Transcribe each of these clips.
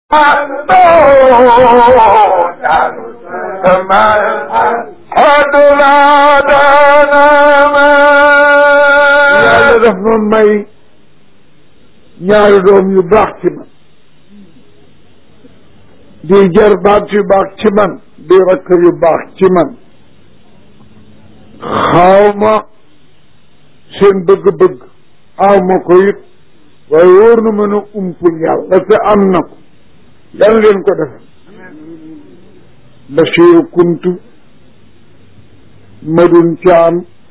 yàlla daf ma may ñaari doom yu baax ci man di jarbaat yu baax ci man di rakk yu baax ci man xaw ma seen bëgg-bëgg aw ma ko it waaye wóor na mën a umpul yàlla te am na ko yàlla leen ko def Bachir Kuntu Madun Caam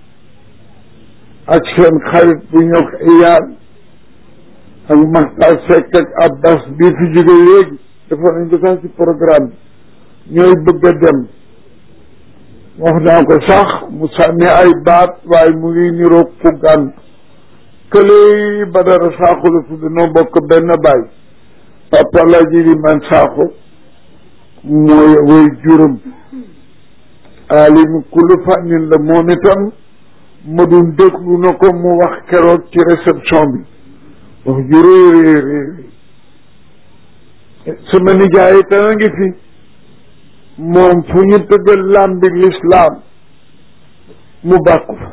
ak seen xarit bu ñëw iyaan ak Maxtar Seck ak Abbas bii fi jóge léegi dafa nañ ko sax ci programme bi ñooy bëgg a dem wax naa ko sax mu sànni ay baat waaye mu ngi niroog ku gànt kële Badara Sakho la tudd noo bokk benn baay papa la ji di man Sakho mooy way juróom alim kullu fànnin la moom itam ma dun déglu na ko mu wax keroog ci réception bi wax ju réy réy réy sama nijaay tana ngi fi moom fu ñu tëggal làmbi lislaam mu bàkku fa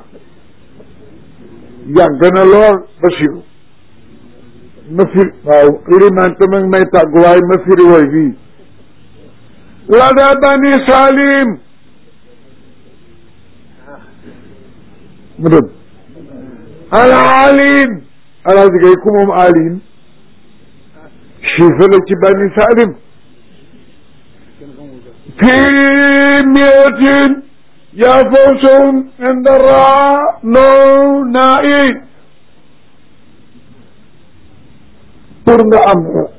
yàgg na lool Basiru ma firi waaw liman tamit may tàgg waaye ma firi woy fii lada bani salim mu dem al alim alaaji gay ku moom alim chifa la ci bani salim fii miatin yaa fawsahum inda ra no naa i pour nga am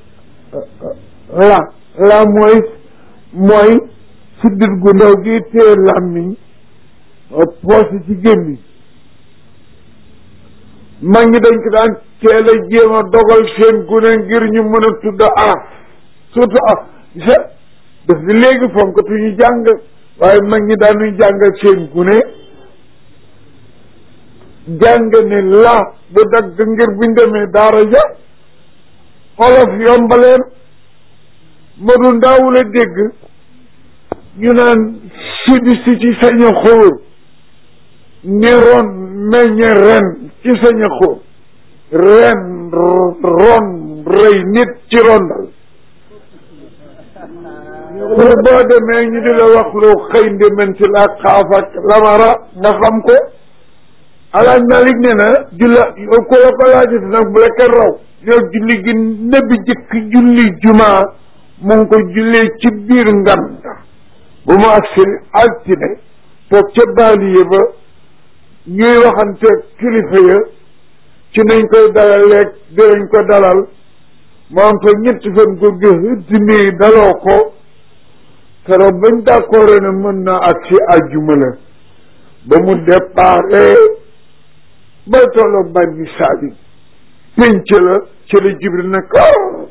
la la mooy mooy siddit gu ndaw gi tee làmmiñ poose ci gémmiñ mag ñi dañ ko daan teel a jéem a dogal seen gune ngir ñu mën a tudd aaf surtout aaf sa daf di léegi fonkatu ñu jàng waaye mag ñi daanuy jàngal seen gune jàng ne la bu dagg ngir buñ demee daara ja olof yombaleen ma du ndaawul a dégg ñu naan sidi si ci saña xóor ni ron meññe ren ci saña xóor ren ron rëy nit ci rondal pour boo demee ñu di la wax lu xëy ndémen ci la xaaf ak lamara nga xam ko alaaj Malik ne na julla ko la ko laajati nag bu la kenn raw yow julli gi nebi jëkk julli jumaa mu ngi ko jullee ci biir nganda bu mu agsi altine toog ca baaliye ba ñuy waxante kilifa ya ci nañ koy dalaleeg dinañ ko dalal moom fa ñetti fan ko gis nii daloo ko keroog bañ d'accord ne mën na agsi àjjuma la ba mu déparé ba tolloog bànni saali pénc la ci la jibril ne ko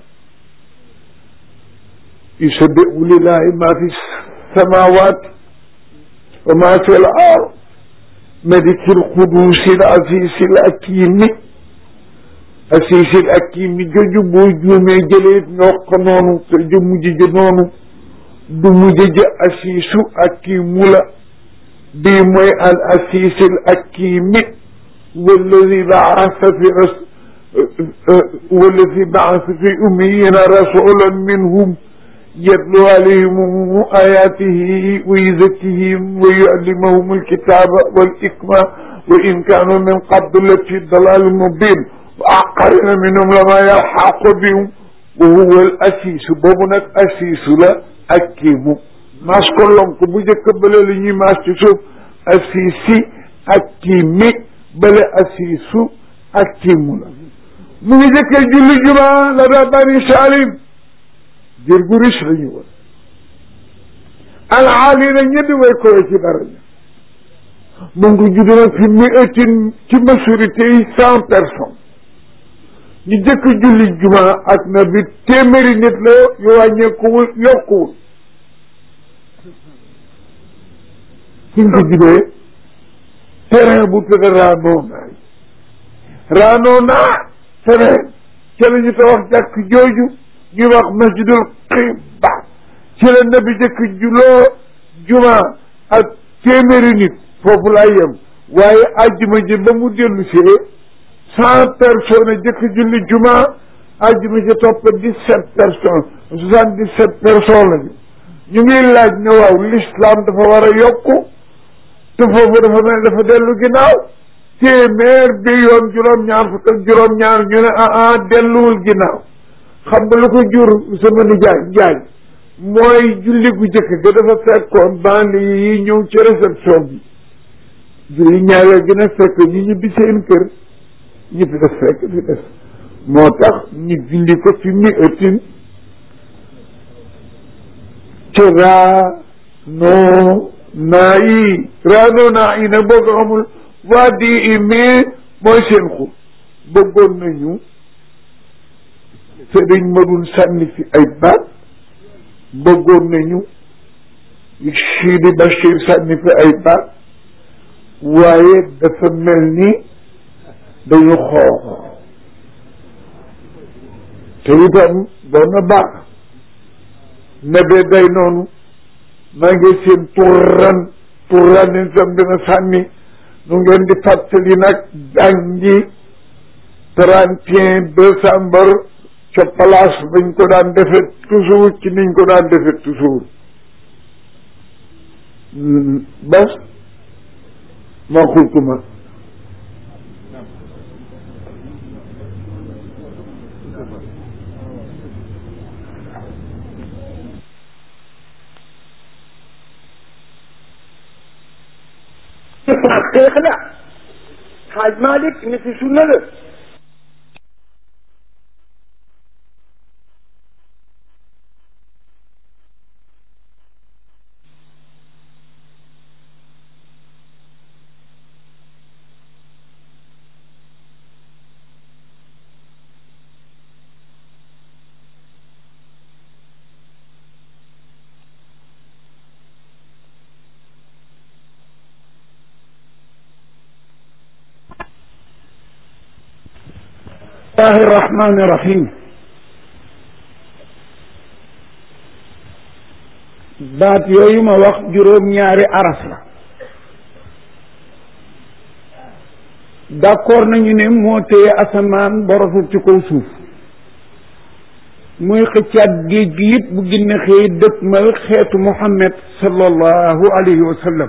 yusabbihu lillahi ma fi samawat wa ma fi l ard maliki lqudusi l asisi l akimi asisi l akimi joju boo juumee jëlee nga wax ko noonu te ju mujj ji noonu du mujj ji asisu akimu la bii mooy al asisi l akimi walladi baasa fi ras walladi baasa fi ummiyina rasulan minhum يتلو عليهم آياته ويزكيهم ويعلمهم الكتاب والحكمة وإن كانوا من قبل لفي ضلال مبين وآخرين منهم لما يلحق بهم وهو الأسيس بوبنك أسيس لا أكيم ماس كلهم كبوجة بلا لني ماس تشوف أسيسي أكيمي بلا أسيسو أكيم لا من ذكر جل جماعة لدى بني سالم jër gu riche la ñu woon alaali na ñetti way kowe ci daraja mu ngi judd nag fi mi ëttin ci majorité yi cent personnes ñu jëkk julli juma ak na bi téeméeri nit la yu wàññeekuwul yokkuwul suñ ko juddee terrain bu tudd raanoo naay raanoo naa terrain ca la ñu tabax jàkk jooju ñu wax masjidul qiba ci la nabi jëkk juloo juma ak téeméeri nit foofu laa yem waaye ajjuma ji ba mu dellu see cent personnes jëkk julli juma ajjuma ji topp dix-sept personnes soixante-dix-sept personnes lañu ñu ngi laaj ne waaw l'islam dafa war a yokku te foofu dafa mel dafa dellu ginnaaw téeméer bi yoon juróom-ñaar fukk ak juróom-ñaar ñu ne ah ah delluwul ginnaaw xam nga lu ko jur sama nijaay njaay mooy julli gu jëkk ga dafa fekkoon bandi yi ñëw ci réception bi julli ñaareel gi na fekk ñi ñibbi seen kër ñi fi des fekk fi des moo tax ñu julli ko fi mi ëttin ci raa noo naa yi raa noo naa yi nag boo ko xamul waa di i mais mooy seen xur bëggoon nañu sëriñ ma dul sànni fi ay baat bëggoon nañu Sidi Bachir sànni fi ay baat waaye dafa mel ni dañu xoox te itam doon na baax nebe day noonu maa ngi seen turan turan itam dina sànni nu ngeen di fàttali nag jàngi trente et un décembre ca place bañ ko daan defe toujours ci niñ ko daan defe toujours bas ma xultuma xeex la xaaj Malick ni fi sunna la الله الرحمن الرحيم baat yooyu ma wax juróom-ñaari araf la d'accord nañu ne moo téye asamaan borosul ci kaw suuf muy xëccaat géej gi it bu ginne xëy dëkkmal xeetu Muhammad sallallahu alayhi wa sallam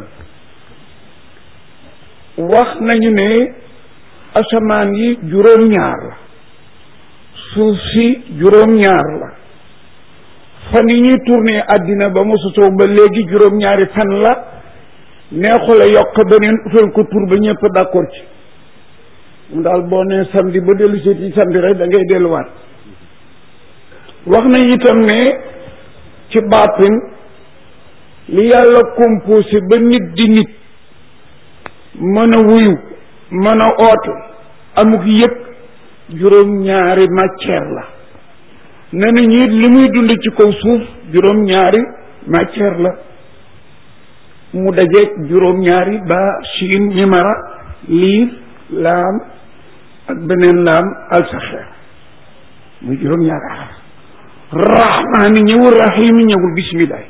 wax nañu ne asamaan yi juróom-ñaar la suuf si juróom-ñaar la fan yi ñuy tourné àddina ba mu sosoo ba léegi juróom-ñaari fan la neexula yokk beneen utal ko tur ba ñëpp d'accord ci mu daal boo nee samedi ba dellu si ci samedi rek da ngay delluwaat wax nañ itam ne ci baatin li yàlla composé ba nit di nit mën a wuyu mën a oote amuk yëpp juróom-ñaari matière la ne na ñi li muy dund ci kaw suuf juróom-ñaari matière la mu dajeeg juróom-ñaari ba siin mimara liir laam ak beneen laam alsaxeer muy juróom-ñaari araf rahmaani ñëwul rahimi ñëwul bisimilah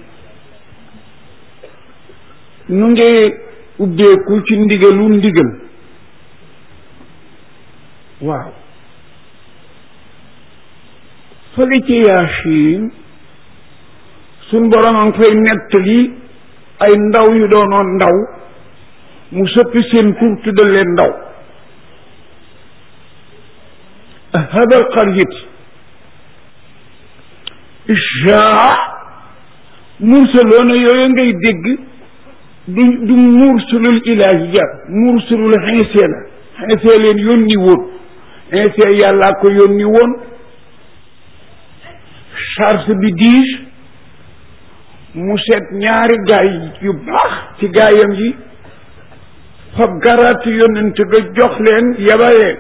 nu ngi ubbeeku ci ndigalu ndigal waaw fële ci Yaasin suñ borom a ngi fay nettali ay ndaw yu doonoon ndaw mu soppi seen tur tuddal leen ndaw hadal qaryat ishaa mursaloona yooyu ngay dégg du du mursalul ilaahiya mursalul xinsee la xinsee leen yónni woon xinsee yàllaa ko yónni woon charge bi diis mu seet ñaari gaay yu baax ci gaayam yi fab garaatu yonent ga jox leen yabaleen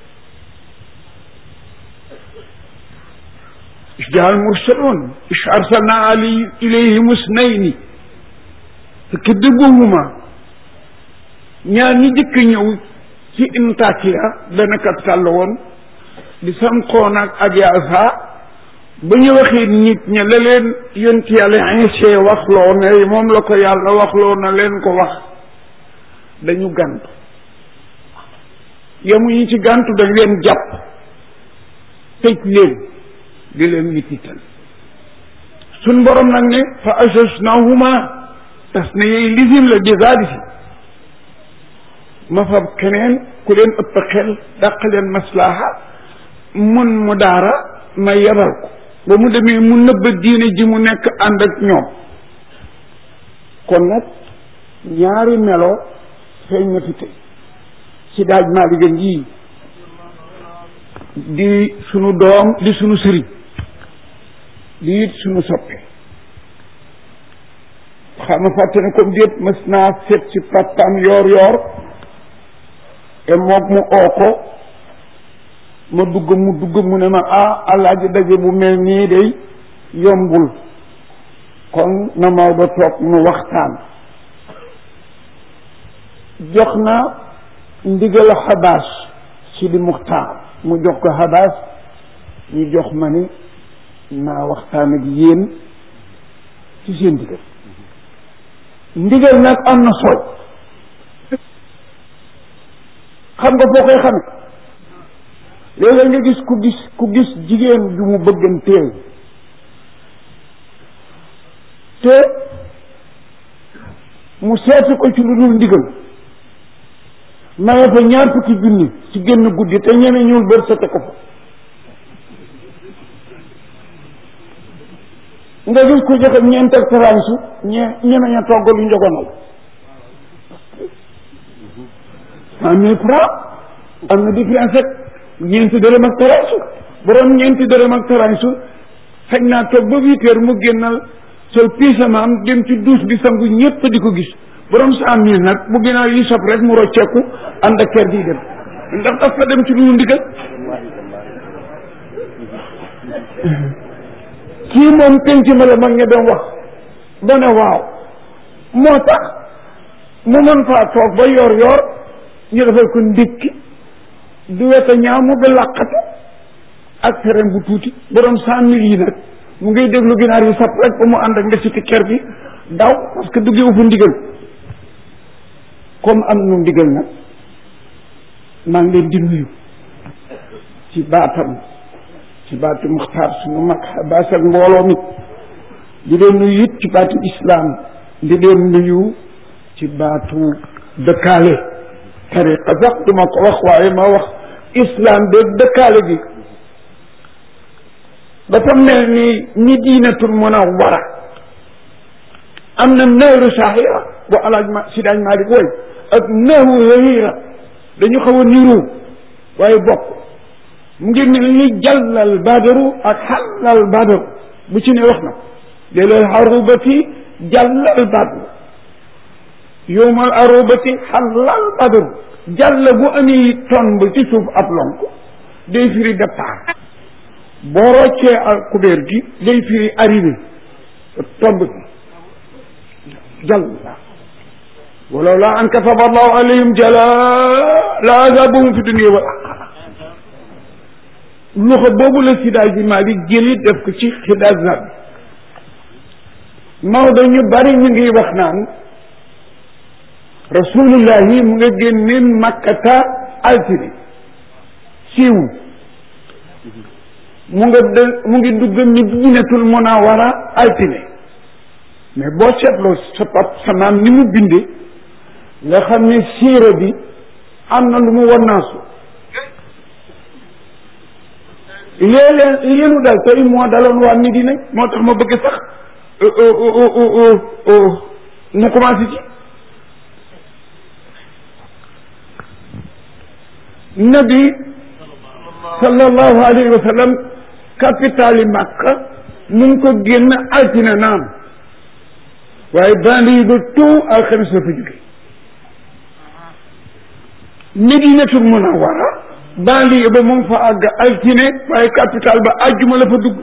jaal mursaloon is arsalna ali ilayhim usnayni fekk dëgguhuma ñaar ñi jëkk ñëw ci Intakiya benn capital la woon di Samxoon ak Abiasa ba ñu waxee nit ña la leen yont yàlla insee waxloo ne moom la ko yàlla waxloo na leen ko wax dañu gàntu yemuñu ci gàntu dañ leen jàpp tëj leen di leen mitital suñ borom nag ne fa ajajnahuma tas na yey lisim la digaadi si ma fab keneen ku leen ëpp xel dàq leen maslaha mun mu daara ma yebal ko ba mu demee mu nëbba diine ji mu nekk ànd ak ñoom kon nag ñaari melo feeñ na fi tey si daaj maa li gën yii di sunu doom di sunu sëriñ di it sunu soppe xam nga fàtte ne comme déet mës naa seet si papaam yoor yoor te moog mu oo ko ma dugg mu dugg mu ne ma ah alaaji daje bu mel nii day yombul kon na Maodo toog nu waxtaan jox na ndigal xabaas si di muxtaar mu jox ko xabaas ñu jox ma ni naa waxtaan ak yéen ci seen ndigal ndigal nag am na soj xam nga foo koy xame léeg-léeg nga gis ku gis ku gis jigéen ju mu bëgganteel te mu seeti ko ci lu dul ndigal maye fa ñaar fukki junni ci génn guddi te ñeme ñuul bër sete ko fa nga gis ko joxe ñeent ak taransu ñe ñeme ña togg lu njogonal cent mille francs am na différence ak ñeenti dërëm ak taransu borom ñeenti dërëm ak taransu xëy naa toog ba huit heures mu génnal sol piisamaam dem ci douche bi sangu ñëpp di ko gis borom cent mille nag bu ginnaaw yi sob rek mu rocceeku ànd ak kër gi dem ndax daf fa dem ci lu ndigal kii moom penc ma la mag ña doon wax ba ne waaw moo tax mu mën faa toog ba yor yor ñu defal ko ndékki du weta ñaaw mu ba làqatu ak ferem bu tuuti borom cent mille yi nag mu ngay déglu ginaar yi sap rek ba mu ànd ak ndesiti kër gi daw parce que duggewu fa ndigal comme am nu ndigal nag maa ngi leen di nuyu ci baatam ci baatu muxtaar suñu mag baas ak mbooloo mi di leen nuyu it ci baatu islam di leen nuyu ci baatu dëkkaale tariqa sax duma ko wax waaye ma wax islam de dëkkaale gi dafa mel ni ni diinatul munawwara am na nahru sahira bu alaaj ma si daañ Maalik woy ak nahru hahira dañu xaw a niru waaye bokk mu ngi mel ni jàllal badaru ak xàllal badaru bu ci ne wax na ko léeg-léeg arubati jàllal badaru yowmal arubati xàllal badaru jàll bu amee tomb ci suuf ab lonk day firi départ boo roccee al kubéer gi day firi arrivé tomb bi jàll walaw laa an kataba allahu alayhim jala la azabahum fi dunia wal axira loxo boobu la sidaay ji maa di jëli def ko ci xidaas bi Maodo ñu bari ñu ngi wax naan rasulullahi mu nga génne makkata altine siiw mu nga de mu ngi dugg Madinatul Munawwara altine mais boo seetloo sa pap sa maam ni mu binde nga xam ne siira bi am na lu mu wannaasu léeg-léeg leenu dal tey moo daloon waa Medina moo tax ma bëgg sax mu commencé ci nabi sallallahu alayhi wa sallam capitale Makka mu ngi ko génn altine naam waaye banlieue ba tout alxames la fa jóge Medinatul Munawwara banlieue ba mu ngi fa àgg altine waaye capital ba àjjuma la fa dugg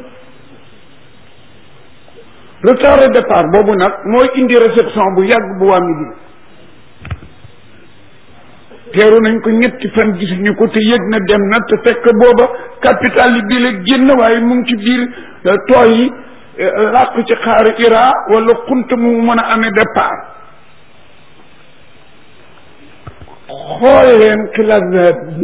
retard de départ boobu nag mooy indi réception bu yàgg bu waa Medina teeru nañ ko ñetti fan gisuñu ko te yëg na dem na te fekk booba capital yi bii la génn waaye mu ngi ci biir tooy yi làq ci xaaru ira wala xunt mu mën a amee départ xool leen xilaat bi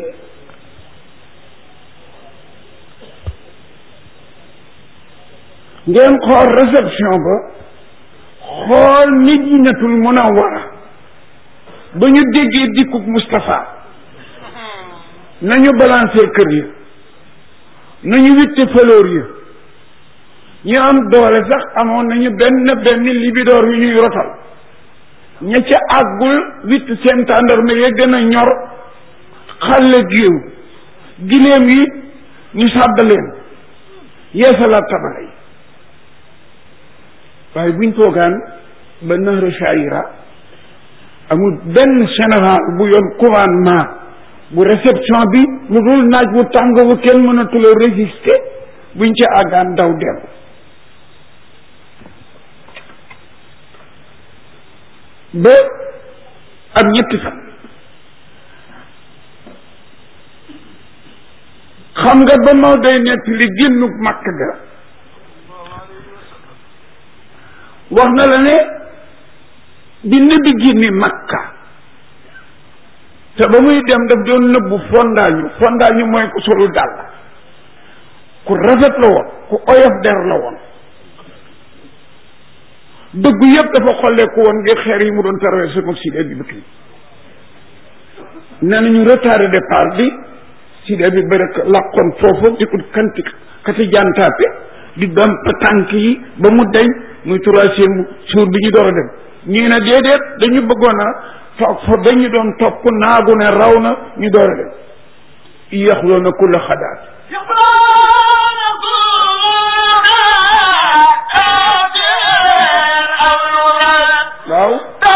ngeen xool réception ba xool Madinatul Munawwara ba ñu déggee dikkuk Moustapha nañu balancer kër yi nañu witte fleur yi ñu am doole sax amoon nañu benn benn libidoor yu ñuy rotal ña ca àggul witt seen tàndarma ya gën a ñor xàlle géew giléem yi ñu sàdd leen yeesalaat tabala yi waaye buñ toogaan ba nahru shaira amul benn général bu yoon commandement bu réception bi lu dul naaj wu tàng wu kenn mënatula résister buñ ci àggaan daw dellu ba am ñetti fan xam nga ba moo day nett li génnu màkk ga wax na la ne bi nabi génne makka te ba muy dem daf doon nëbbu fondaañu fondaañu mooy ku solu dàll ku rafet la woon ku oyof der la woon dëggu yëpp dafa xolleeku woon ngir xeer yi mu doon traversé moom Sidi Abi Bakri nee nañu retardé départ bi Sidi Abi Bakri làqoon foofu di ko kanti kati jantaape di damp tànk yi ba mu deñ muy troisième jour bi ñu door a dem ñii ne déedéet dañu bëggoon a toog fa dañu doon topp naagu ne raw na ñu door a dem yaxloona kulla xadaat waaw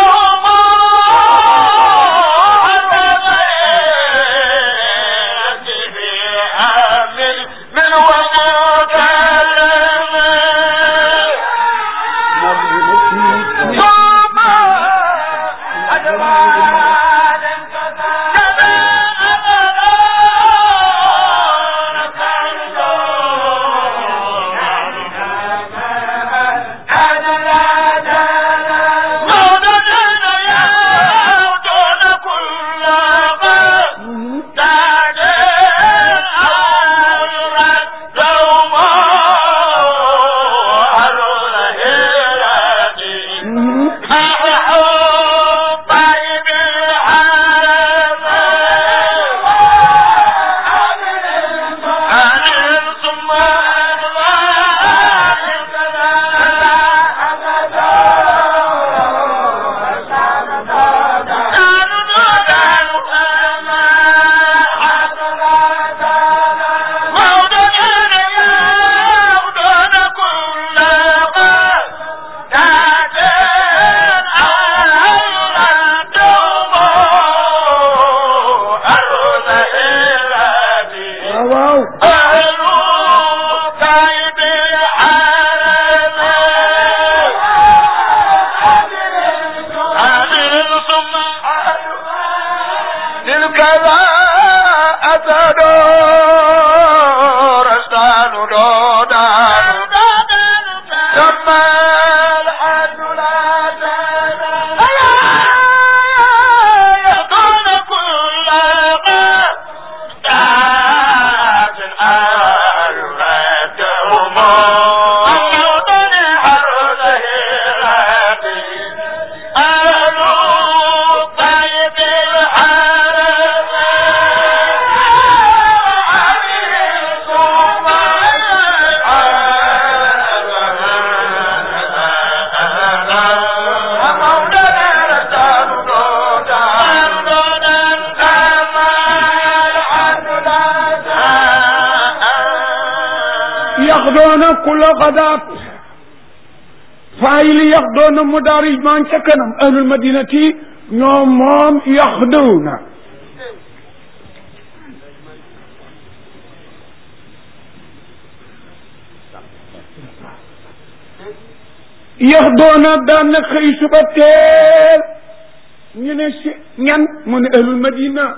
yaxdoona kulla xadaat faayili yaxdoona mudaarij maa ngi ca kanam ahlul madinati ñoom moom yaxdowna yaxdoona daan na xëy suba teel ñu ne si ñan mu ne ahlul madina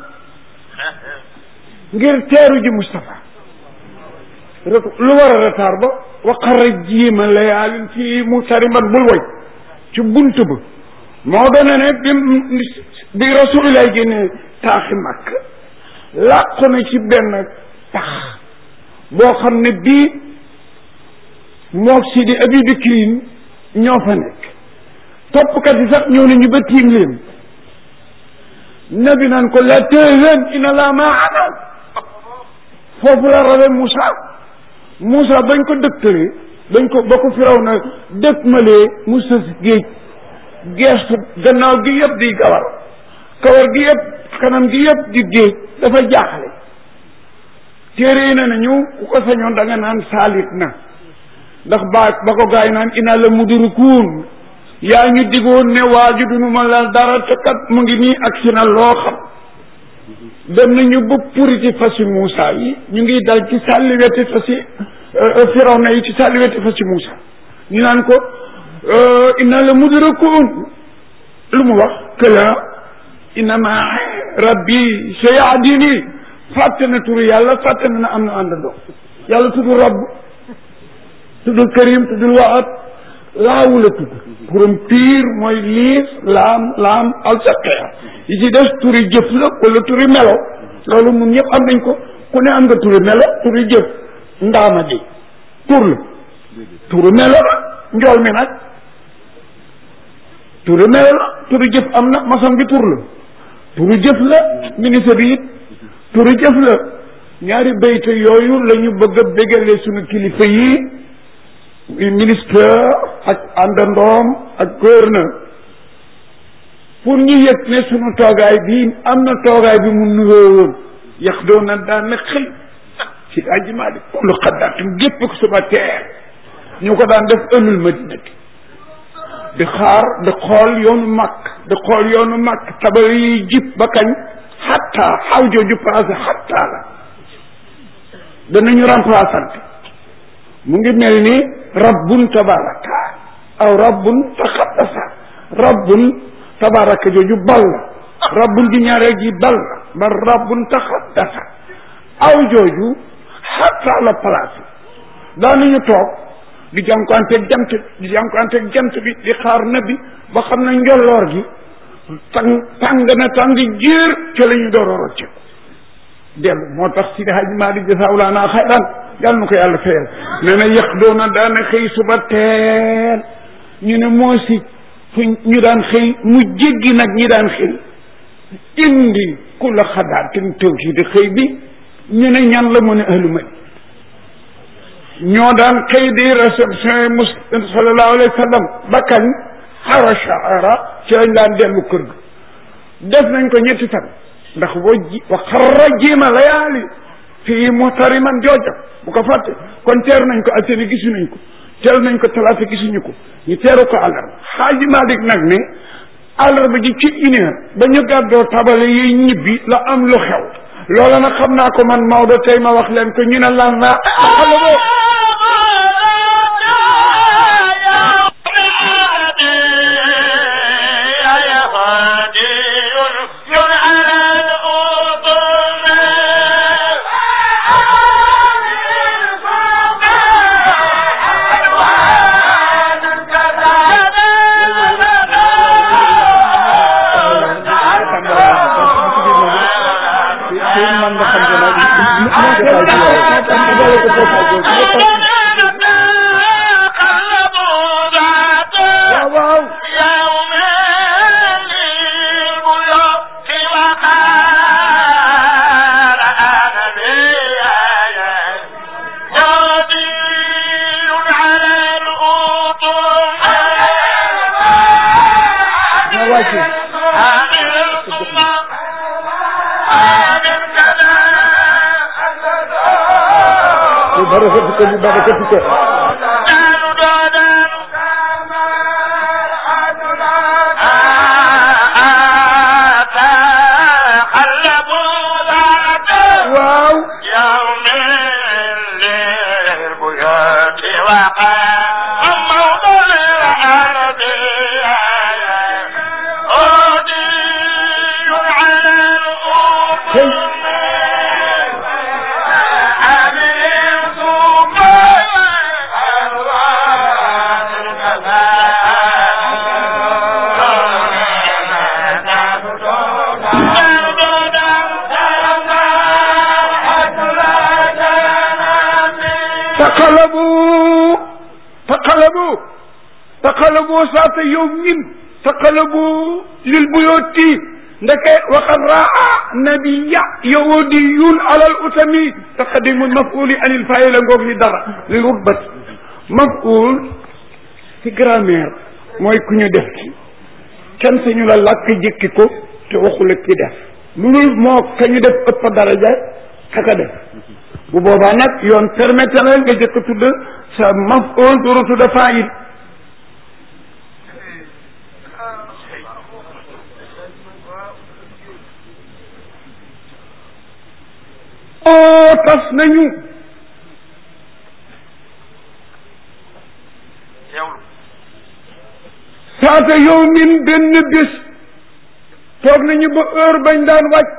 ngir teeru ji Moustapha lu war a retard ba waqara jiima layaalin fii mu tarimat bul woy ci bunt ba moo doon ne bi bi rasulillah génne taaxi màkk làqu na ci benn tax boo xam ne bii mook si di abi bikrin ñoo fa nekk toppkat yi sax ñëw nañu ba tiim leen nabi naan ko la tahzan inna laa maana foofu la rawe Moussa Moussa bañ ko dëkkalee bañ ko ba ko firaw na dëkk malee mu sës géej geestu gannaaw gi yëpp di gawar kawar gi yëpp kanam gi yëpp di géej dafa jaaxle téere yi ne nañu ku ko sañoon da nga naan saalit na ndax ba ba ko gaay naan ina la mudrikuun yaa ñu digoon ne waaju dunu ma la dara te kat mu ngi nii ak si na loo xam dem nañu ba puriti fasi Moussa yi ñu ngi dal ci sàlli weti fasi Firawna yi ci sàlli weti fasi Moussa ñu naan ko inna la mudrikuun lu mu wax këla innama rabbi sayahdini fàtte na turu yàlla fàtte na na am na àndandoo yàlla tudd rabb tuddul karim tuddul waat laawu la tudd turam piir mooy liis laam laam alsaqeer yi ci des turi jëf la wala turi melo loolu mun ñëpp am nañ ko ku ne am nga turi melo turi jëf ndaama di tur la turi melo la njool mi nag turi melo la turi jëf am na maçon bi tur la turi jëf la ministre bi it turi jëf la ñaari bayte yooyu la ñu bëgg a bégalee suñu kilifa yi ministre ak àndandoom ak gouverneur pour ñu yëg ne sunu toogaay bi am na toogaay bi mu nuyoo woon yax doon na daan na xëy ci ajimaa di kullu xaddaatin gépp ko suba teer ñu ko daan def ëllul madina bi di xaar di xool yoonu màkk di xool yoonu màkk tabar yi jib ba kañ xattaa xaw jooju passé xattaa la danañu remplaçante mu ngi mel ni rabbun tabaraka aw rabbun taxaddasa rabbun tabaraka jooju bal la rabbun di ñaareel ji bal la ba rabbun taxaddasa aw jooju xatta la place daanañu toog di jànkuwanteeg jant di jànkuwanteeg jant bi di xaar nabi ba xam ne njolloor gi tàng tàng na tàng jéer ca la ñu door a rocce dellu moo tax si di haj maa di jasaawlaanaa xayran yàlla na ko yàlla fayal nee na yëq doona daana xëy suba teel ñu ne moo si fu ñu daan xëy mu jéggi nag ñi daan xëy indi ku la xadaatin tawhid xëy bi ñu ne ñan la mu ne ahlu madi ñoo daan xëy di réception mus sallallahu alayhi wa sallam ba kañ xara shaara ci lañ daan dellu kër ga def nañ ko ñetti fan ndax boo ji wa xarra jiima layaali fii muhtariman jooja bu ko fàtte kon teer nañ ko altine gisu nañ ko teel nañ ko talaata gisuñu ko ñu teeru ko àllarba xaaji Malik nag ne àllarba ji ci une heure ba ñu gàddoo tabale yi ñibbi la am lu xew loola nag xam naa ko man Maodo tey ma wax leen ko ñu ne lan naa xale boo barakatika li barakatika waaw taqalabu taqalabu taqalabu saata yawmin taqalabu lil buyooti ndeke waqad raa nabiya yahudiyun alal utami taqadimu mafuli anil faila ngoog li dara lil rutbati maful ci grammaire mooy ku ñu def ci kenn sañu la làkk jëkki ko te waxula ki def lu dul moo ka ñu def ëpp daraja kaka def bu boobaa nag yoon permettre na nga jëkk tudd sa maful duru tudd fail oo tas nañu saata yow min benn bés toog nañu ba heure bañ daan wàcc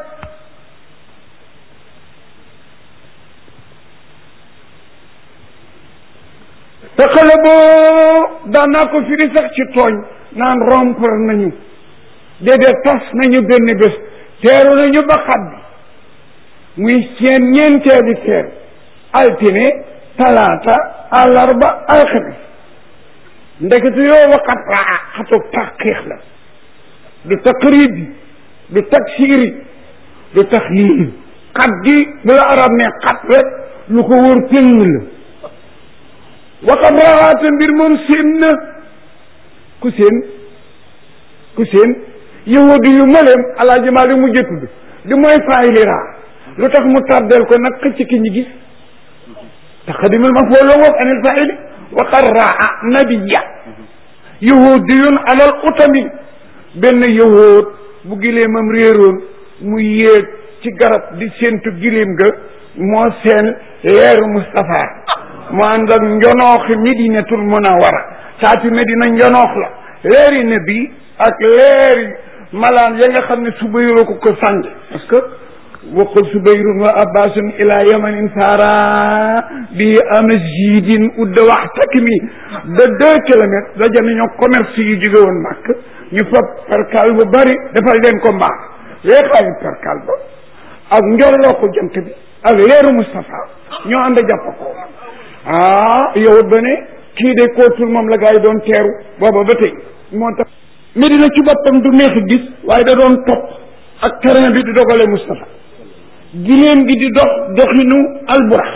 te xale boo daan naa ko firi sax ci tooñ naan rompre nañu déedéet tas nañu benn bés teeru nañu ba xat bi muy seen ñeenteeli teer altine talaata àllarba alxames ndekete yoo waxat raa xatu taqiix la du taqrib bi du taksiri du taxyiir xat gi bu la arab ne xat rek lu ko wër tëng la waxat raxaate mbir moom seen na ku seen ku seen yahudi yu maleem alaaji maa li mu jëtudd di mooy faayili raa lu tax mu tardel ko nag xëcc ki ñu gis taqadimul maf'ul la woog anil faa'ili wa qad raa nabiya yahudiyun alal utami benn yahud bu gileemam réeroon mu yéeg ci garab di séentu gileem ga moo seen leeru Moustapha mu ànd ak njonooxi Medinatul Munawara saati Medina njonoox la leeri nabi ak leeri malaan ya nga xam ne suba yoroo ko ko sànge parce que waqul subayrun wa abbasun ila yamanin saara bi amasjidin udda waxtakmi de deux kilomètres daja nañoo commerce yu jóge woon màkk ñu fab perkal bu bari defal leen ko mbaax weexaayu perkal ba ak njorloo ko jant bi ak leeru Moustapha ñoo ànd jàpp ko ah yow ba ne kii de kootul moom la gaa yi doon teeru booba ba tey moo tax Medina ci boppam du neex gis waaye da doon topp ak terrain bi di dogale Moustapha giléem gi di dox doxinu alburax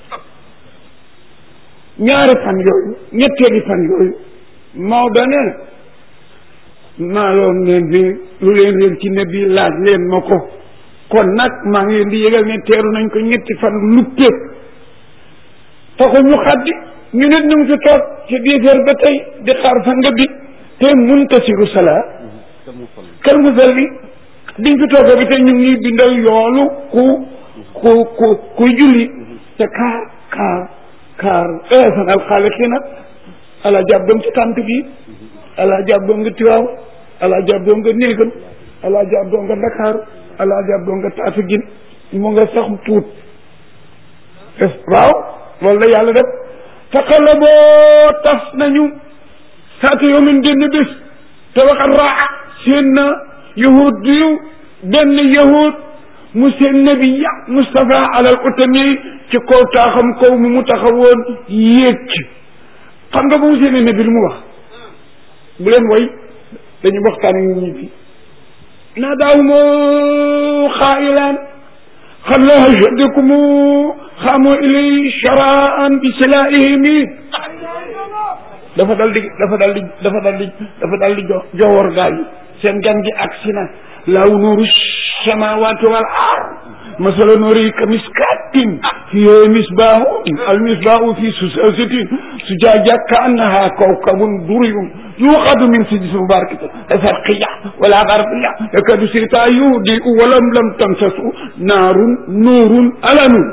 ñaari fan yooyu ñetteeli fan yooyu Maodo nee na maa loon leen bi lu leen leen ci ne bi laaj leen ma ko kon nag maa ngi leen di yëgal ne teeru nañ ko ñetti fan luppe taxul ñu xaddi ñu nit ñu ngi fi toog ci dix heures ba tey di xaar fa nga bi te muntasiru salaa kal musalli diñ fi toog bi tey ñu ngi bindal yoolu ku ku ku kuy julli te kaar kaar kaar eesan alxaaliqina ala jàbboom ci tànt bi ala jàbboom nga tiwaaw ala jàbboom nga néegam ala jàbboom nga ndakaaru ala jàbboom nga taatu gin mu nga sax tuut waaw loolu la yàlla def taqalaboo tas nañu saata yoomin génn bés te waxat raa seen na yahud yu benn yahud mu seen nabiya Moustapha alal utami ci kaw taaxam kaw mu mu taxawoon yéeg ci xam nga bu mu seen nabi lu mu wax bu leen woy dañu waxtaan ak ñi fi naadaahumu xaayilaan xalla hajadakum xaamu ilay sharaan bi silaihimi dafa dal di dafa dal di dafa dal di dafa dal di jo jowor gaa yi seen gan gi agsi na laaw nuuru samawati wal ard masala nuuri ka miskatin fiha misbahun al misbahu fi susasatin sujaja ka annaha kawkabun duriyun yuqadu min sijis mubarakatin farqiya wala garbiya yakadu sirta yudi walam lam tamsasu naarun nuurun ala nuur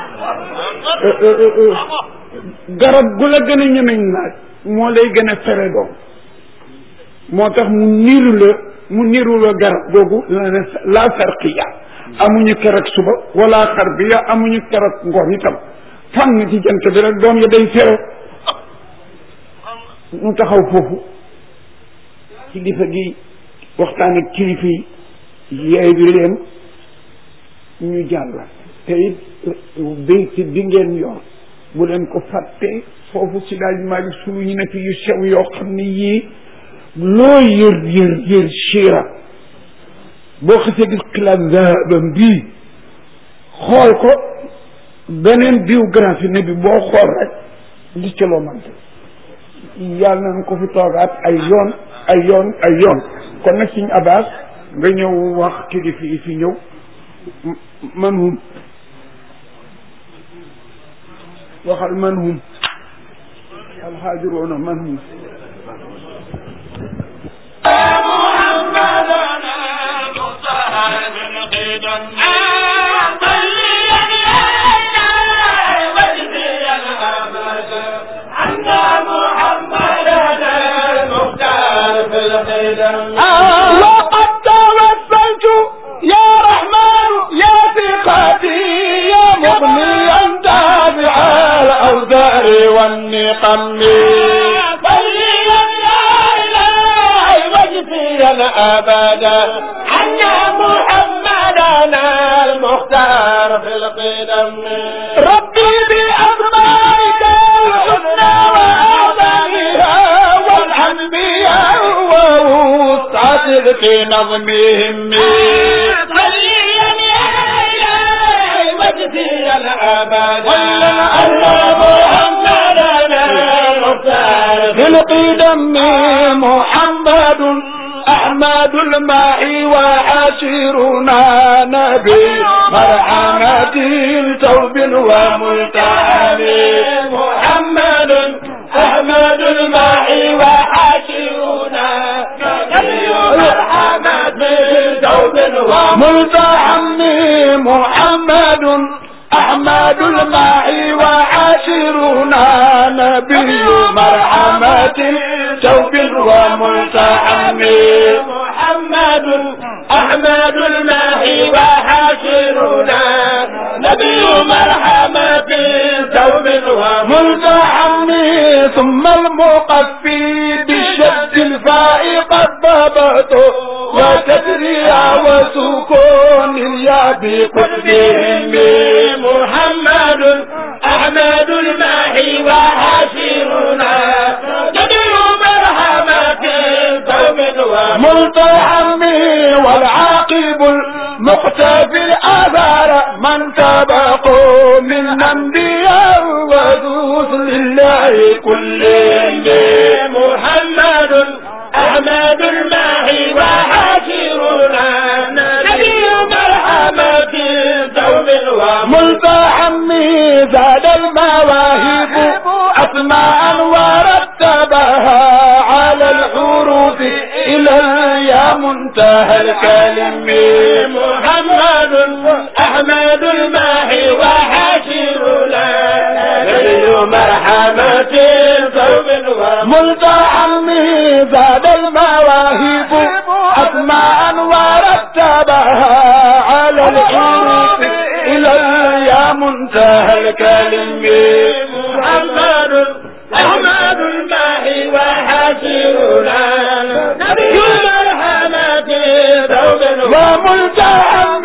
garab gu la gën a ñemeñ naaj moo lay gën a fere doom moo tax mu niru la mu niru la garab googu la ne la farqiya amuñu keroog suba wala xarbiya amuñu keroog ngoon itam fànn ci jant bi rek doom ya day fere ñu taxaw foofu kilifa gi waxtaan ak kilifa yi yeey bi leen ñu jàll te it béyti bi ngeen yor bu leen ko fàtte foofu si daal Maalik sulu ñu ne fi yu sew yoo xam ne yii loo yër yër yër siira boo xasee gis xilaat zahabam bii xool ko beneen biographie ne bi boo xool rek gis ca loo mante yàlla nañ ko fi toogaat ay yoon ay yoon ay yoon kon nag suñ abbas nga ñëw wax kilifa yi fi ñëw man hum waxal man hum alxaajiroona man hum وقد توسلت يا رحمن يا ثقتي يا مغنيا تابع الاوزار والنقم صليا يا الهي واجزيا ابدا عنا محمدنا المختار في القدم ربي باسمائك الحسنى واعظمها والانبياء ووسعت في نظمهم صليا يا الهي واجزيا ابدا الله محمدنا المختار في القدم محمد أحمد الماء وحاشرنا نبي مرحمة توب وملتحم محمد أحمد الماء وحاشرنا نبي مرحمة توب وملتحم محمد أحمد الماء وعاشرنا نبي مرحمة توب وملتحم محمد أحمد الماء وعاشرنا نبي مرحمة توب وملتحم ثم المقفي بالشد الفاء قد ضبطه وتدريع وسكون الياء بقلبهم محمد أحمد الماحي وحاشرنا نبي مرحمة قوم وملتحم والعاقب المقتفي الآثار من سبقوا من أنبياء ودوس لله كلهم محمد أحمد الماحي وحاشرنا نبي مرحمة دوم وملتحم زاد المواهب أسماء ورتبها على الحروف إلى يا منتهى الكلم محمد أحمد الماحي وحاشرنا نبي مرحمة دوم ملتحم زاد المواهب أسماء ورتبها على الحروف إلى يا منتهى الكلم محمد أحمد الماحي وحاشرنا نبي مرحمة دوم وملتحم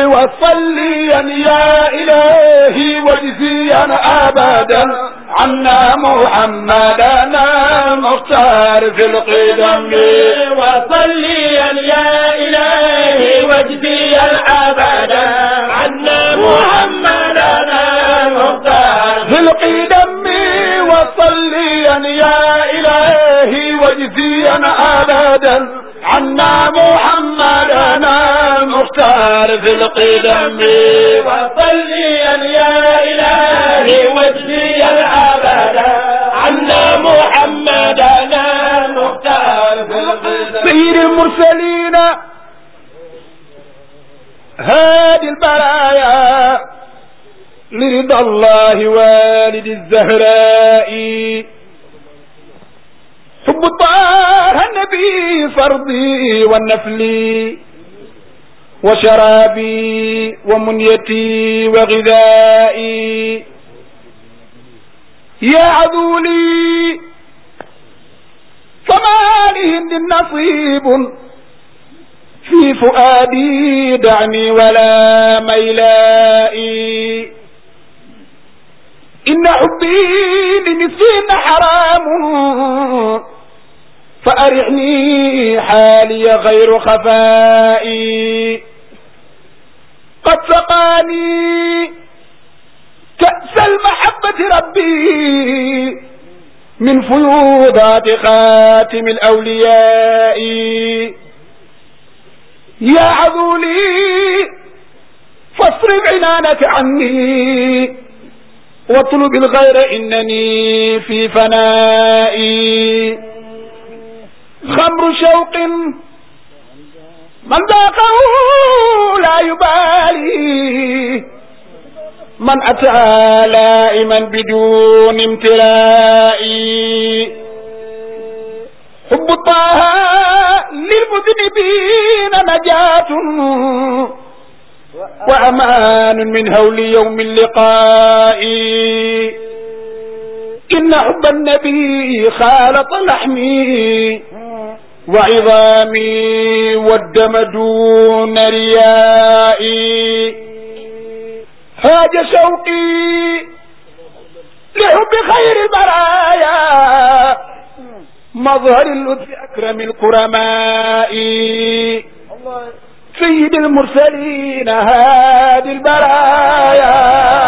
وصليا يا إلهي واجزيا أبدا عنا محمدنا المختار في القدم وصليا يا إلهي واجزيا أبدا عنا محمدنا المختار في القدم وصليا يا إلهي واجزيا أبدا عنا محمدنا المختار في القدم وصليا يا إلهي واجزيا أبدا عنا محمدنا المختار في القدم سيد المرسلين هادي البرايا لرضا الله والد الزهراء حب طه النبي فرضي والنفلي وشرابي ومنيتي وغذائي يا عذولي هند نصيب في فؤادي دعني ولا ميلائي إن حبي لمسكين حرام فأرعني حالي غير خفائي قد سقاني كأس المحبة ربي من فيوضات خاتم الأولياء يا عذولي فاصرف عنانك عني واطلب الغير إنني في فنائي خمر شوق من ذاقه لا يبالي من أتى لائما بدون امتلاء حب طه للمذنبين نجاة وأمان من هول يوم اللقاء إن حب النبي خالط لحمي وعظامي والدم دون ريائي هاج شوقي لحب خير البرايا مظهر اللطف أكرم الكرماء سيد المرسلين هادي البرايا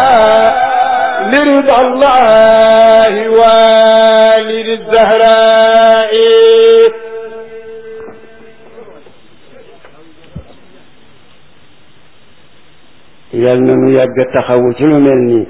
لرضا الله والد الزهراء yal na nu yàgg taxawu ci lu mel nii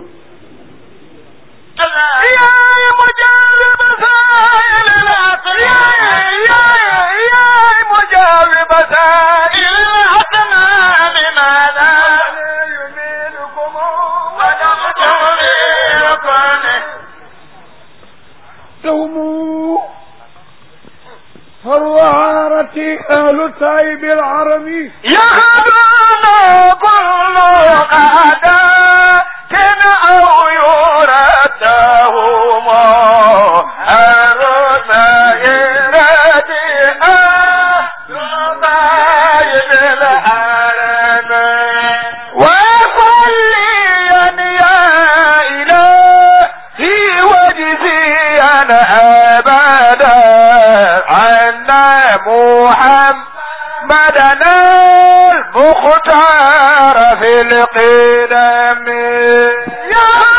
دوموا فالوعارة أهل تايب العربي يهدون كل قادات أو يرتهم الرسائلات أهل الحرم وصليا يا إلهي وجزيا أبدا عنا محمدنا المختار في القدم يا